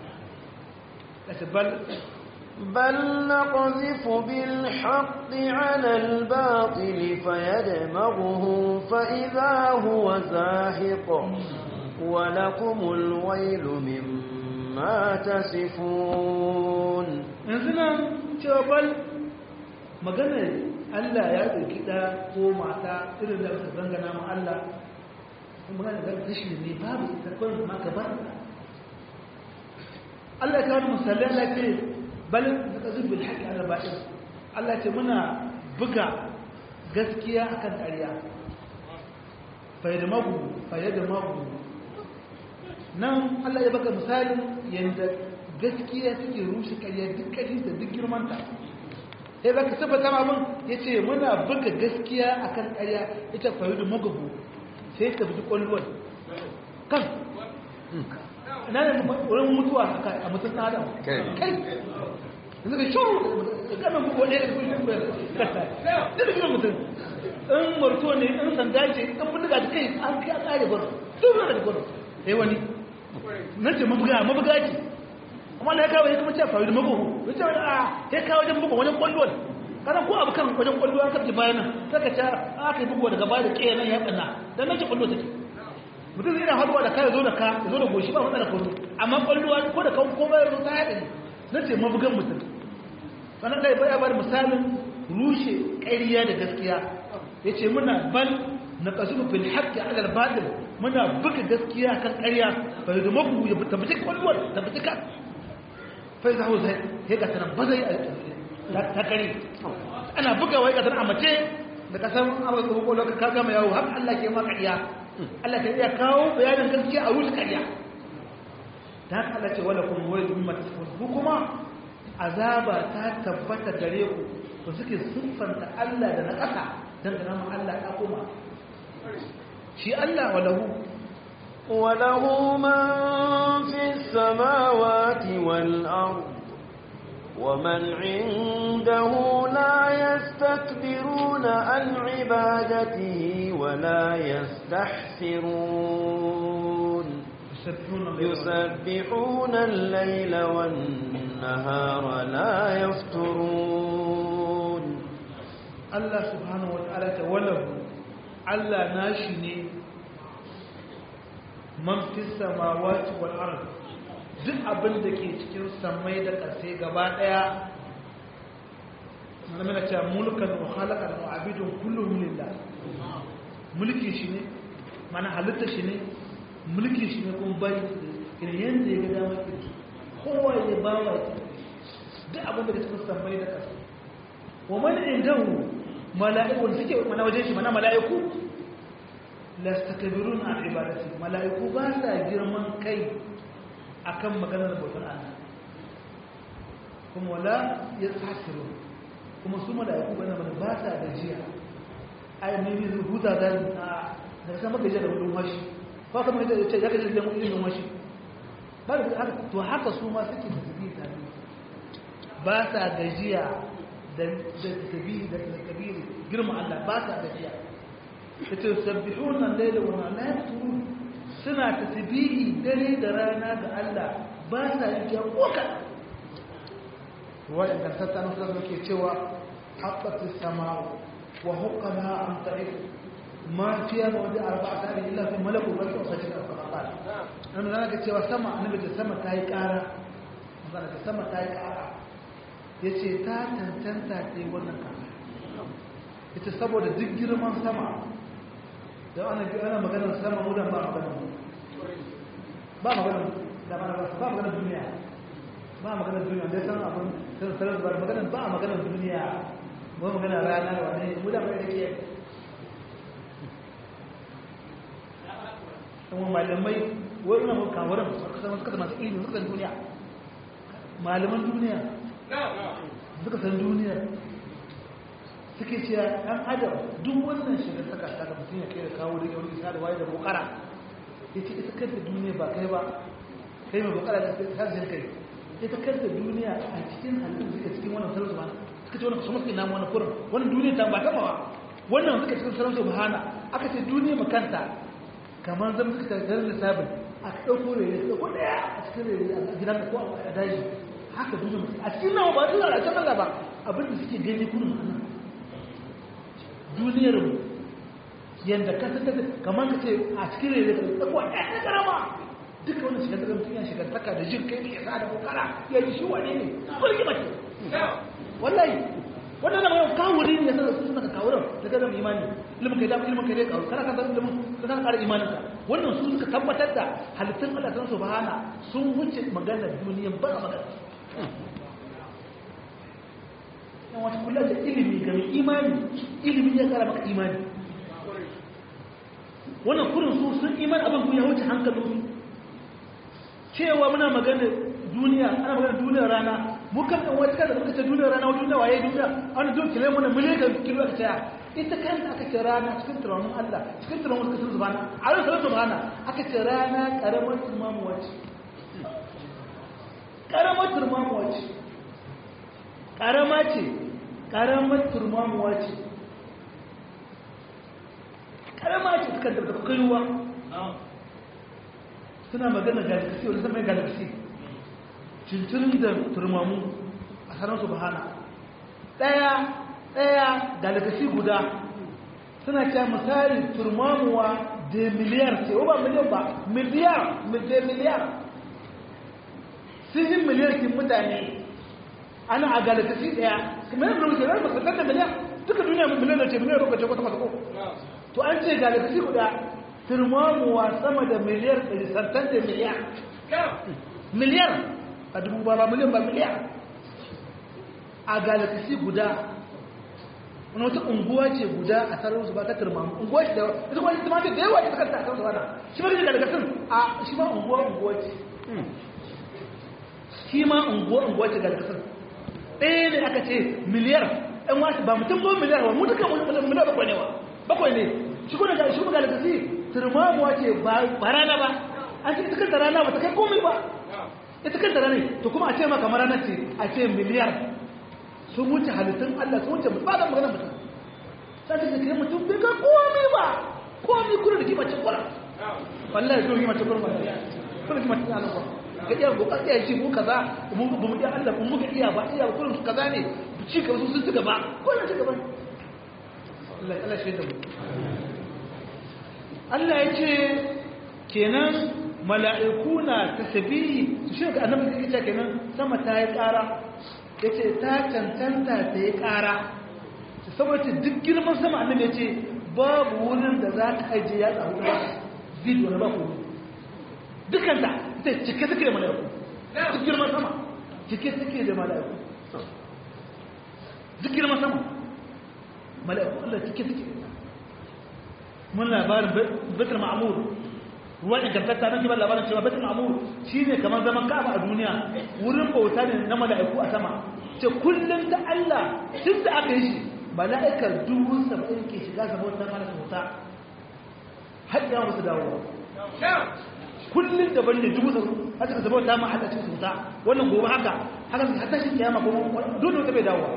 bal بل نقذف بالحق على الباطل فيدمغه فإذا هو زاهق ولكم الويل مما تصفون yanzu nan cewa bal maganar Allah ya ɗauki ɗa ko mata irin da suka zangana ma Allah kuma magana da kashi ne babu ita kawai ma gabar Allah ya kawo misali Allah ce bal da kazu bil haqqi ala batil Allah ce muna buga gaskiya akan ƙarya fayyadamagu fayyadamagu nan Allah ya baka misalin yanda gaskiya take rushe ƙarya duk ƙarfi da duk girmanta sai baka tabbata ma mun yace muna buga gaskiya akan ƙarya ita fayyadu magabu sai ta bi kwallon kan ina ne wurin mutuwa a mutum ɗan adam kai yanzu ka shuru ganin bugu ɗaya da kushin bai kasa da da mutum in marto ne in sanda ce in bindiga da kai an kai an ƙare gwaro duk da gwaro sai wani nan ce mabuga mabuga ce amma da ya kawo ya kuma ce faru da mabugu ya ce wani a ya kawo wajen bugu wajen kwallon kana ko abu kan wajen kwallo an kace bayan nan saka ta aka yi bugu daga baya da ƙeya nan ya ɓanna dan nan ce kwallo take mutum zai na haduwa da ka zo da ka zo da goshi ba matsala ko amma kwallo ko da kan komai ya zo ta haɗe nan ce mabugan mutum wannan ɗaya baya bada misalin rushe ƙariya da gaskiya ya ce muna bal na ƙasufu fil haƙƙi alar batil muna buga gaskiya kan ƙarya bai da mabu ya tabbaci kwallon tabbaci ka fai zaho zai ya ga tana ba zai ta kare ana buga wai ga tana a mace da kasan amurka ko kwallon ka gama yawo haka allah ke ma ƙarya allah ka iya kawo bayanin gaskiya a rushe ƙarya ta haka allah ce wala kuma wani zumi mata ku kuma azaba ta tabbata gare ku to suke siffanta Allah da na ƙasa don da namun Allah ya koma shi Allah walahu وله من في السماوات والأرض ومن عنده لا يستكبرون عن عبادته ولا يستحسرون يسبحون الليل والنهار لا يفترون الله سبحانه وتعالى وله الله ناشني من في السماوات والأرض duk abin da ke cikin samai da ƙasai gaba ɗaya na mana cewa mulkan wa halakar wa abidun kullum lillah mulki shi ne mana halitta shi ne mulki shi ne kuma bari irin yadda ya ga damar kirki kowa ya ba wa duk abin da cikin sammai da ƙasa wa mani indahu mala'iku wanda suke mana wajen shi mana mala'iku la stakbirun an ibadati mala'iku ba sa girman kai akan maganar bautar Allah kuma wala yasasiru kuma su mala'iku bana bana ba sa gajiya ai ne ne huta da da sama gajiya da wurin washi ba kamar da ce ya gaji da ilimin washi ba da haka to haka su ma suke tasbihi tare ba sa gajiya da tasbihi da takbiri girma Allah ba sa gajiya yace sabbihuna al-layla wa la yafturun suna tasbihi dare da rana ga Allah ba sa yin koka wa'in kan tattana su ke cewa haqqat as-sama'u wa huqqaha an ta'if ما فيها موضع أربعة آلاف إلا في ملك وبلك وسجد الصلاطات أنا ذلك cewa sama annabi da sama ta yi ƙara magana da sama ta yi ƙara ya ce ta tantanta ta yi wannan ƙara ita saboda duk girman sama da ana ana maganar sama mudan ba maganar ba maganar da ba ba maganar duniya ba maganar duniya dai san abin san sarar ba maganar ba maganar duniya ba maganar rana wani mudan ba yake kuma malamai wani na kawaran suka masu ilimi suka san duniya malaman duniya suka san duniya suke cewa ɗan adam duk wannan shiga saka ta da mutum ya kai da kawo da yawon isa da waye da bukara ya ce ita kanta duniya ba kai ba kai mai bukara da tashin kai ita kanta duniya a cikin halittu suka cikin wannan sarrafa ba suka ce wannan kuma suke namu wannan kurin wannan duniya ta ba ta mawa wannan suka cikin sarrafa ba hana aka ce duniya makanta kamar zan suka garin lissafin a ɗauko rere su ɗauko ɗaya a cikin rere a gidan ko a daji haka duniya makanta a cikin nawa ba duniya a can Allah ba abinda suke gani kurin a nan duniyar mu yadda ka san kamar ka ce a cikin rere ka ɗauko ɗaya na karama duka wannan shigar da mutum ya shigar taka da jin kai ya sa da kokara ya ji shi wane ne kulki mace wallahi wannan nan yau kawuri ne sai su suna kawuran da ga zama imani ilimin kai da ilimin kai dai kawo kana kan ilimin ka san ƙara imanin ka wannan su suka tabbatar da halittun Allah san subhana sun wuce magana duniya ba magana yan wata kula da ilimi ga mai imani ilimi ya kara maka imani wannan kurin su sun imani abin ku ya wuce hankalin cewa muna magana duniya ana magana duniyar rana muka ɗan wata kada muka ce duniyar rana wajen waye duniya an zo kile mana miliyan kilo aka tsaya ita kanta aka ce rana cikin tunanin Allah cikin tunanin suka sun zubana a yau sanar subhana aka ce rana karamar turmamu wace karamar turmamu wace karama ce karamar turmamu wace karama ce suka da kaiwa suna magana galaxy wani zama galaxy cincirin da turmamu a sanar su bahana ɗaya ɗaya galaxy guda suna cewa misali turmamuwa da miliyar ce ba miliyan ba miliyar da miliyar sun yi miliyar kin mutane ana a galaxy ɗaya kuma yin rubuce rai masu da miliyar duka duniya miliyar da ce miliyar rubuce kwata kwata ko to an ce galaxy guda turmamuwa sama da miliyar santan da miliyar miliyar a dubu ba ba miliyan ba miliyar a galaxy guda wani wata unguwa ce guda a tsarin su ba ta turmamu unguwa ce da ita kuma ita ma ce da yawa ce ta kanta a kan su bana shi ma ne daga sun a shi ma unguwa unguwa ce shi ma unguwa unguwa ce daga sun ɗaya ne aka ce miliyar ɗan wasu ba mutum ba miliyar ba mu duka miliyar bakwai ne wa bakwai ne shi kuma da shi kuma galaxy turmamuwa ce ba rana ba an ce ita kanta rana ba ta kai komai ba ita kanta rana to kuma a ce maka rana ce a ce miliyar sun wuce halittun Allah sun wuce ba da magana mutum sai ta kai mutum bai ga komai ba komai kuna da kima ce kura wallahi zo kima ce kura wallahi kuna kima ce Allah ba ga iya go kasiya shi mu kaza mu ba mu iya Allah mu ga iya ba iya kullum su kaza ne ci ka su sun ci gaba kullum ci gaba Allah Allah shi da mu Allah ya ce kenan mala'iku na tasbihi su shi ga annabi yake cewa kenan sama ta yi ƙara yace ta cancanta ta yi ƙara saboda duk girman sama annabi yace babu wurin da za ka aje ya tsawo ba zid wani ba ku dukan da ita cike take da mala'iku duk girman sama cike take da mala'iku duk girman sama mala'iku Allah cike take mun labarin betul ma'mur ruwan ingantatta nan kibar labarin cewa betul ma'mur shine kamar zaman ka'aba a duniya wurin bauta ne na mala'iku a sama ce kullum da Allah tun da aka yi shi mala'ikar dubu saba'in ke shiga sa bautar mana bauta har ya musu dawo kullum daban ne dubu saba'in har suka zama ta ma Allah cikin bauta wannan gobe haka haka har tashi kiyama ko dole wata bai dawo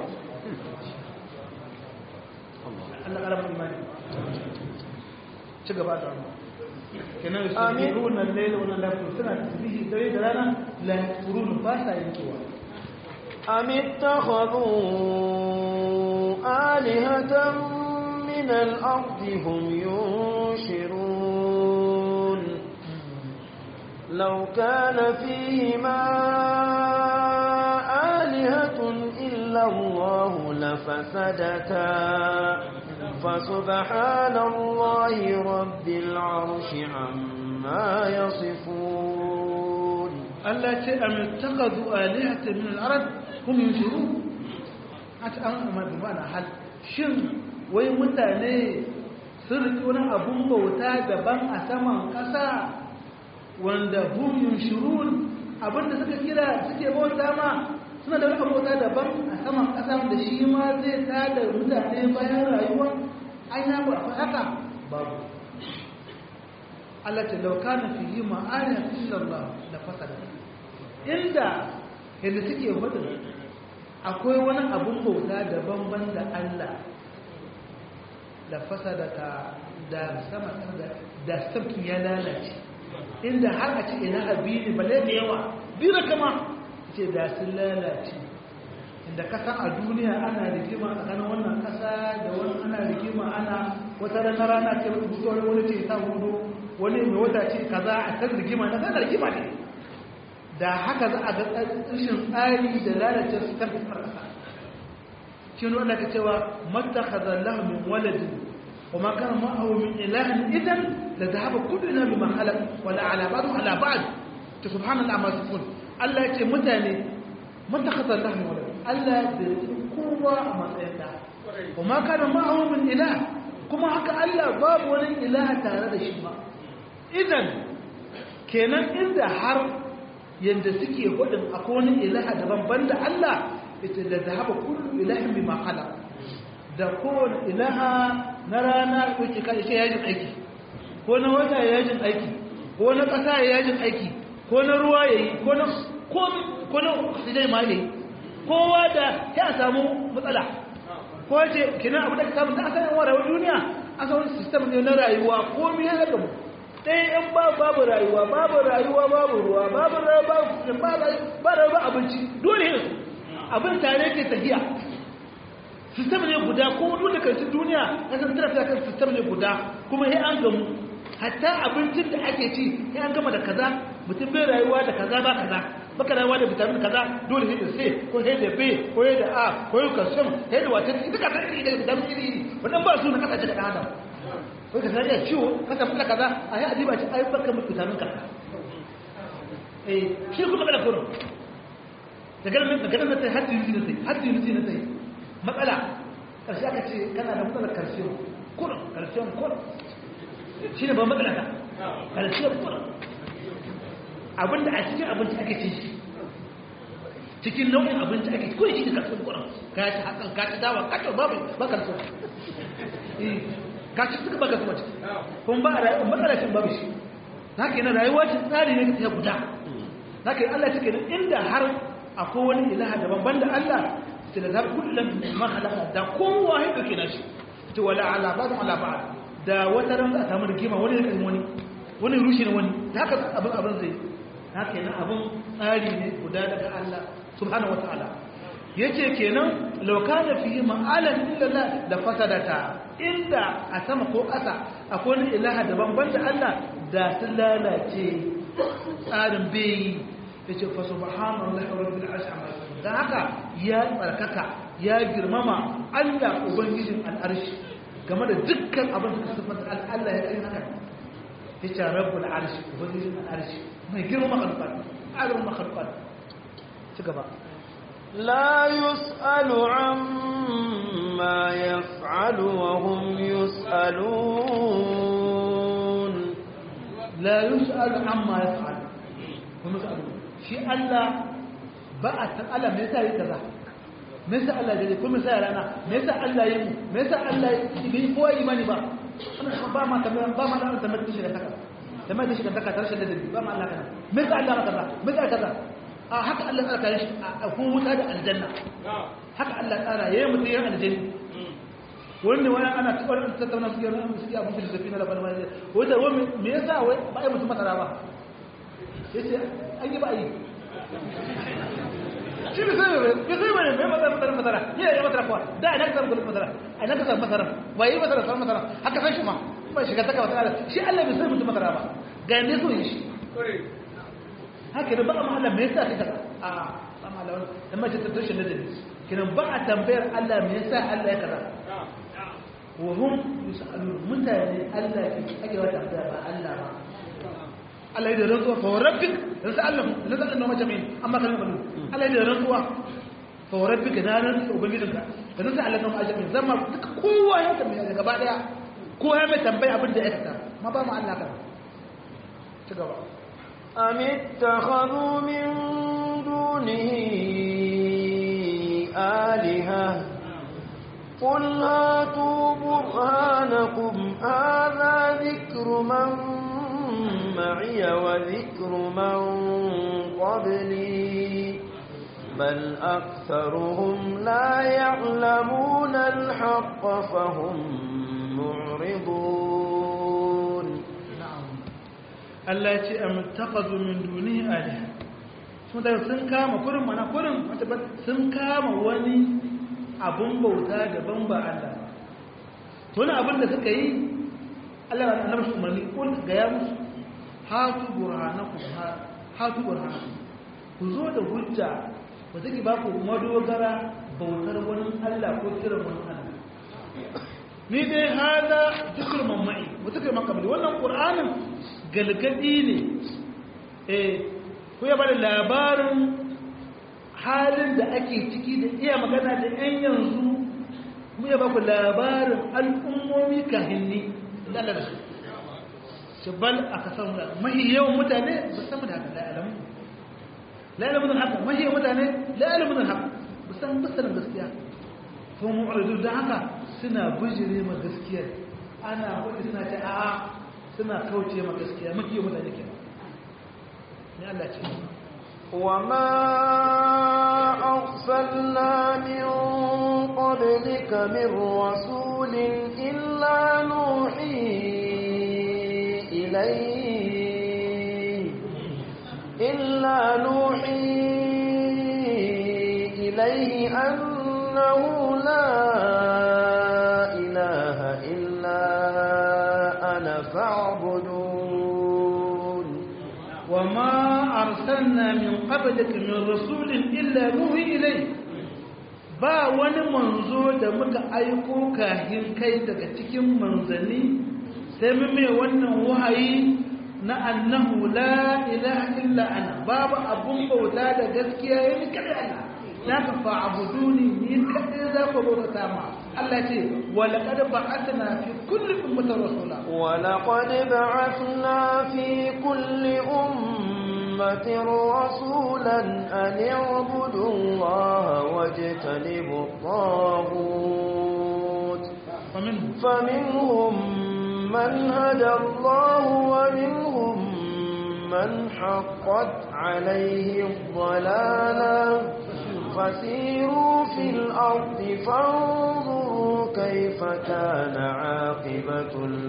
Allah ƙaramin imani ci gaba da wannan kenan su ne ruwan laila wannan lafi suna tasbihi dare da rana la turun ba sa yankewa am ittakhadhu alihatan min al-ard hum yunshirun law kana fihima alihatun illa Allah lafasadata فسبحان الله رب العرش عما يصفون الله تعالى أم اتخذوا آلهة من الأرض هم ينشرون حتى أنا ما بمعنى حل شن وين متاني sun riƙi wani abun bauta daban a saman ƙasa wanda hum yunshurun abinda suka kira suke bauta ma suna da wani bauta daban a saman ƙasa wanda shi ma zai tada mutane bayan rayuwa an yi ba haka babu Allah ce lauka na fi yi ma'ana illallah da fasada inda yadda suke hudu akwai wani abun bauta daban-ban da Allah da fasada ta da sama da sarki ya lalace inda har a ce ina abi ne balle da yawa biyu kama ce da sun lalace inda kasa a duniya ana rigima tsakanin wannan kasa da wani ana rigima ana wata rana rana ce rubutu wani ce ta hudu wani mai wata ce kaza a kan rigima na kan rigima ne da haka za a ga rashin tsari da lalace su kan kasa shi ne wanda ka cewa mata kazallahu min waladin wa ma kana ma'ahu min ilahin idan da zahaba kullu ina bima khalaq wala ala ba'd ala ba'd to subhanallahi ma sifun Allah ya ce mutane mata kazallahu min waladin Allah da kowa a matsayin da wa ma kana ma'ahu min ilah kuma haka Allah babu wani ilaha tare da shi ba idan kenan inda har yanda suke hudin akwai wani ilaha daban banda Allah ita da zahaba kullu ilahin bima khalaq da kowane ilaha na rana ko ke kai shi yajin aiki ko na wata yajin aiki ko na kasa yajin aiki ko na ruwa yayi ko na ko ko na sidai ma yayi kowa da ya samu matsala ko ce kina abu da ka samu da asalin wa rayuwar duniya asalin system ne na rayuwa komai ya zama ɗaya in ba babu rayuwa babu rayuwa babu ruwa babu rayuwa ba rayuwa abinci dole ne abin tare ke tafiya sistem ne guda ko dole karshen duniya na san tarafi kan sistem ne guda kuma sai an gamu hatta abincin da ake ci sai an gama da kaza mutum bai rayuwa da kaza ba kaza baka rayuwa da vitamin kaza dole sai da C ko sai da B ko sai da A ko sai calcium sai da wata ita ka sai da vitamin iri iri wannan ba su na kasance da adam ko ka sai da ciwo ka tafi da kaza a yi adiba ci ai baka mutu vitamin kaza eh shi kuma kada kuma daga nan daga nan sai haddi yuzi na sai haddi yuzi na sai matsala karshe aka ce kana da matsalar calcium kurin calcium kurin shi ne ba matsala ta calcium kurin abinda a cikin abinci ake ci shi cikin nau'in abinci ake ci kurin shi ne calcium kurin ka ci hakan ka ci dawa ka ci babu ba calcium ka ci suka ba calcium ciki kuma ba a matsala cin babu shi haka yana rayuwa ce tsari ne ta guda haka Allah cike inda har akwai wani ilaha daban banda Allah sai da zar kullum ma halaka da kowa ya dauke nashi to wala ala ba'd ala ba'd da wata ran a samu rigima wani kan wani wani rushe ne wani da haka abin abin zai haka yana abin tsari ne guda daga Allah subhanahu wataala yace kenan law kana fihi ma'alan illa la da fasadata inda a sama ko ƙasa akwai wani ilaha daban banda Allah da sun lalace tsarin bai yace fa subhanallahi rabbil arshi amma dan haka ya tsarkaka ya girmama Allah ubangijin al'arshi game da dukkan abin da sifanta Allah ya kai haka yace rabbul arshi ubangijin al'arshi mai girmama khalqat alim makhluqat ci gaba لا يسأل عما يفعل وهم يسألون لا يسأل عما يفعل هم يسألون shi Allah ba a san Allah me yasa yi kaza me yasa Allah ya ko me yasa rana me yasa Allah yi me yasa Allah yi bai kowa imani ba ana ba ma kamar ba ma da tamar shi da taka tamar shi da taka tare da dalili ba ma Allah kana me yasa Allah kaza me yasa kaza a haka Allah tsara kare shi a ko wuta da aljanna haka Allah tsara yayin mutum ya aljanna wani wani ana tubar tattauna su yana suke abin da zafi na labarin wani wata wani me yasa wai ba ai mutum masara ba yace an yi ba yi shi bai sai bai bai sai bai bai masara masara masara ni da masara kuwa da ina ka samu gudun masara a ina ka samu masara ba yi masara samu masara haka san shi ma ba shiga taka masara shi Allah bai sai mutum masara ba ga ne so yi shi haka da ba amma Allah me yasa kai kaza a ba ma Allah dan ma ce ta tushen da dalili kinan ba a tambayar Allah me yasa Allah ya kaza wa hum yusalun mutane Allah ke ake wata tambaya ba Allah ba Allah ya da rantsuwa fa rabbik yanzu Allah na zan noma jami'in amma kan banu Allah ya da rantsuwa fa rabbik na ran ubangijinka da nan sai Allah noma jami'in zama duka kowa ya tambaya gaba daya ko ya mai tambayi abin da ya aikata ma ba mu Allah kan ci gaba أم اتخذوا من دونه آلهة قل هاتوا برهانكم هذا ذكر من معي وذكر من قبلي بل أكثرهم لا يعلمون الحق فهم معرضون Allah ya ce am taqadu min dunihi aliha sun da sun kama kurin mana kurin wata ba sun kama wani abun bauta daban ba Allah to wani abin da suka yi Allah ya annabi su umarni kun ga ya musu hatu burhanakum hatu burhanakum ku zo da hujja ba take ba ku madogara bautar wani Allah ko kiran wani Allah ni dai hada zikr mamai mutakar makabli wannan qur'anin galgadi ne eh ku ya bada labarin halin da ake ciki da iya magana da yan yanzu mu ya baku labarin al'ummomi kahinni da Allah da su shabal aka san da mahi yawan mutane ba san da haka la'alamu la'alamu da haka mahi yawan mutane la'alamu da haka ba san ba san gaskiya ko mu'ridu da haka suna bijire ma gaskiya ana wani suna ta a'a suna kauce ma gaskiya mafi mutane ke ne Allah ce وما أرسلنا من قبلك من رسول إلا نوحي إليه إلا نوحي إليه أنه لا إله إلا أنا فاعبدون وما أرسلنا من قبلك من رسول إلا نوحي إليه ba wani manzo da muka aiko kahin kai daga cikin manzanni sai mu mai wannan wahayi na annahu la ilaha illa ana babu abun bauta da gaskiya yayin kada Allah na ka fa'buduni ni kadai za ku bauta ma Allah ce wa laqad ba'athna fi kulli ummatin rasula wa laqad ba'athna fi kulli ummatin rasulan an ya'budu Allah wajtanibu at-taghut faminhum man hada Allah wa minhum من حقت عليه الضلاله فسيروا في الأرض فانظروا كيف كان عاقبة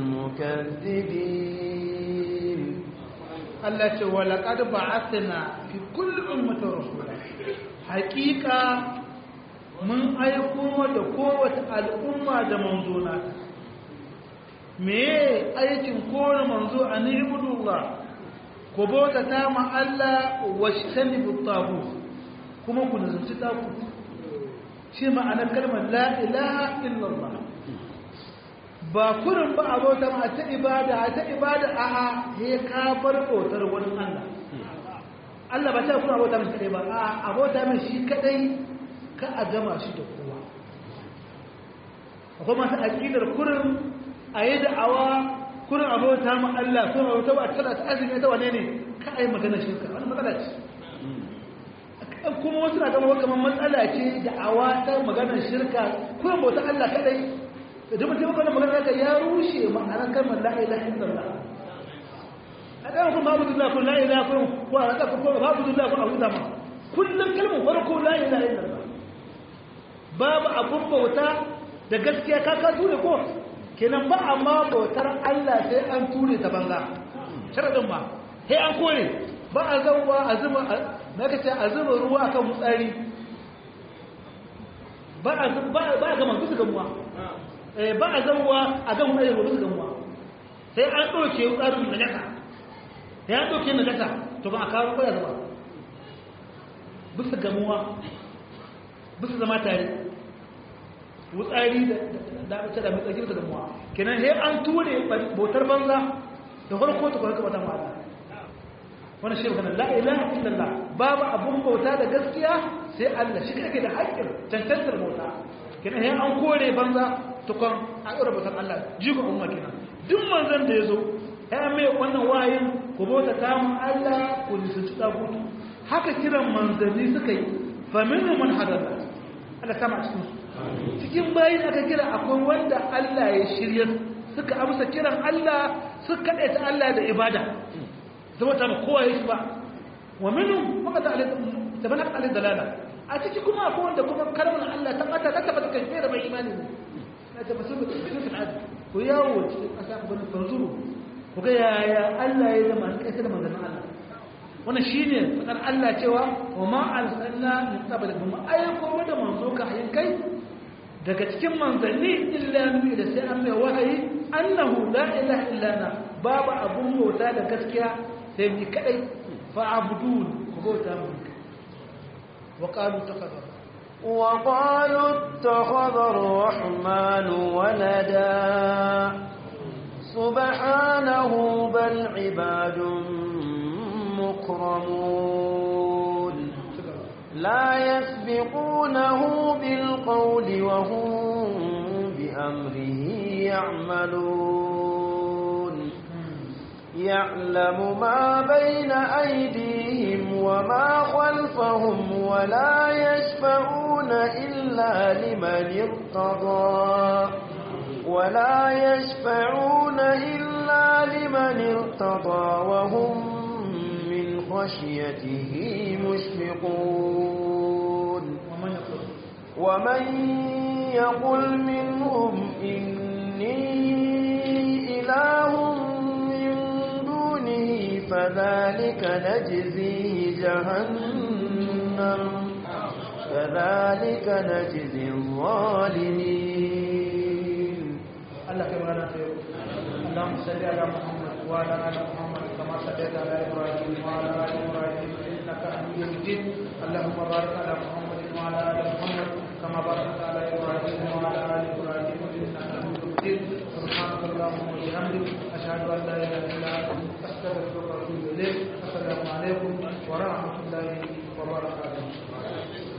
المكذبين التي ولقد بعثنا في كل أمة رسولا حقيقة من أيكم دقوة الأمة دمنزونا me aikin kowane manzo a nihibudullah ku bauta ta ma Allah wa shi kuma ku nazarci taku shi ma'anar kalmar la ilaha illallah ba kurin ba a bauta ma a ta ibada a ta ibada a a he ka bar bautar wani Allah Allah ba ta kuna bauta mai kadai ba a a bauta mai shi kadai ka a gama shi da kowa akwai masu aƙidar kurin a yi da'awa kurin a bauta ma Allah kurin a bauta ba a tsada ta azumi ta wane ne ka a yi magana shirka wani matsala ce kuma wasu na gama kamar matsala ce da awa ta maganar shirka kuma bauta Allah kadai da mutum kuma maganar da ya rushe ma'anar kalmar la ilaha illallah a ɗaya kuma babu dullah kun la ilaha kun ko a ɗaka ko babu dullah kun abu zama kullum kalmar farko la ilaha illallah babu abun bauta da gaskiya ka ka ture ko kenan ba amma bautar Allah sai an ture ta banza sharadin ba sai an kore ba a zauwa a zuba na ka ce a zuba ruwa a kan mutsari ba a gama bisa gamuwa ba a zauwa a gan mutsari ba bisa gamuwa sai an ɗauke tsarin na jaka ya an ɗauke na jaka to ba a kawo kwaya zuba bisa gamuwa bisa zama tare wutsari da da da mutsari bisa gamuwa kenan sai an ture bautar banza da farko ta kwarka wata ma'ana wani shi magana la ilaha illallah babu abun bauta da gaskiya sai Allah shi kake da haƙƙin cancantar bauta kina sai an kore banza tukon a ɗora bautan Allah jikon umma kenan duk manzon da ya zo ya mai wannan wayin ku bauta kamun Allah ku nisanci tsagutu haka kiran manzanni suka yi faminu man hadalla Allah sama cikin su cikin bayin aka kira akwai wanda Allah ya shirya suka amsa kiran Allah suka ta Allah da ibada zama ta ma kowa ya shi ba wa minhum maka ta alai tabana alai dalala a ciki kuma akwai wanda kuma kalmar Allah ta bata ta tabbata kai da bai imani ne na ta basu da cikin al'ad ku yawo cikin kasa ku bani fanzuru ku ga yaya Allah ya zama kai da manzon Allah wannan shine fadar Allah cewa wa ma arsalna min qablik ma ayyukum da manzo ka hayin kai daga cikin manzanni illa nuhi da sai an mai wahayi annahu la ilaha illa ana babu abun bauta da gaskiya sai ni kadai fa abudun ku bauta mu wa qalu takhadha wa qalu takhadha ar-rahman walada subhanahu bal ibadun mukramun لا يسبقونه بالقول وهم بأمره يعملون يعلم ما بين أيديهم وما خلفهم ولا يشفعون إلا لمن ارتضى ولا يشفعون إلا لمن ارتضى وهم من خشيته مشفقون ومن يقل منهم إني إله من دونه فذلك نجزيه جهنم كذلك نجزي الظالمين الله كما نسير اللهم صل على محمد وعلى آل محمد كما صليت على إبراهيم وعلى آل إبراهيم إنك حميد مجيد اللهم بارك على محمد وعلى آل محمد كما باركت على إبراهيم وعلى آل إبراهيم إنك حميد مجيد سبحانك اللهم وبحمدك أشهد أن لا إله إلا أنت أستغفرك وأتوب إليك السلام عليكم ورحمة الله وبركاته